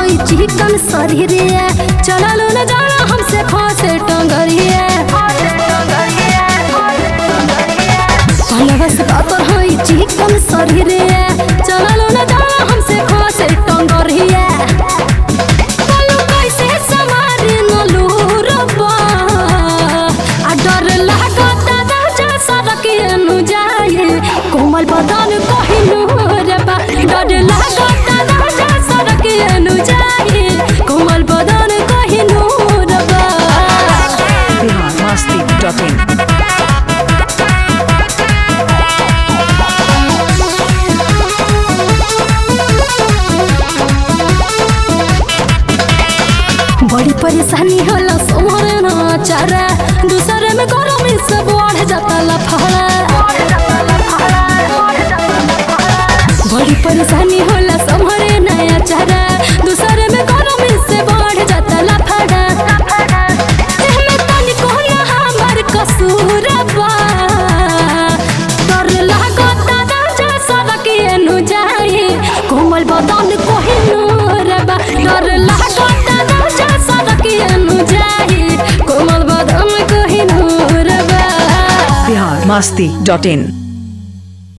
होई चिकन शरीरिया चलल न जाना हमसे फांसे टंगरिया पलवा से पातर होई चिकन शरीरिया चलल न जाना हमसे फांसे टंगरिया बोलो कैसे सवारी न लूरबा आ डर लागत राजा सड़किए नु जाए कोमल बदन कहिनु रे बा डर लागत राजा सड़किए नु जाए कोमल बदन कहिनु रे बा बिहार मस्ती डॉट इन बड़ी परेशानी होला सोमरे ना चारा दूसरे में गरम से बढ़ जाता लफड़ा बड़ी परेशानी होला सोमरे नया चारा दूसरे में गरम से बढ़ जाता लफड़ा एहमे तनिको ना हमर कसूर बा डर लागत राजा सड़किए नु जाए कोमल बदन कोहिनूर बा डर लागत राजा सड़किए नु जाए कोमल बदन कोहिनूर बा बिहार मस्ती डॉट इन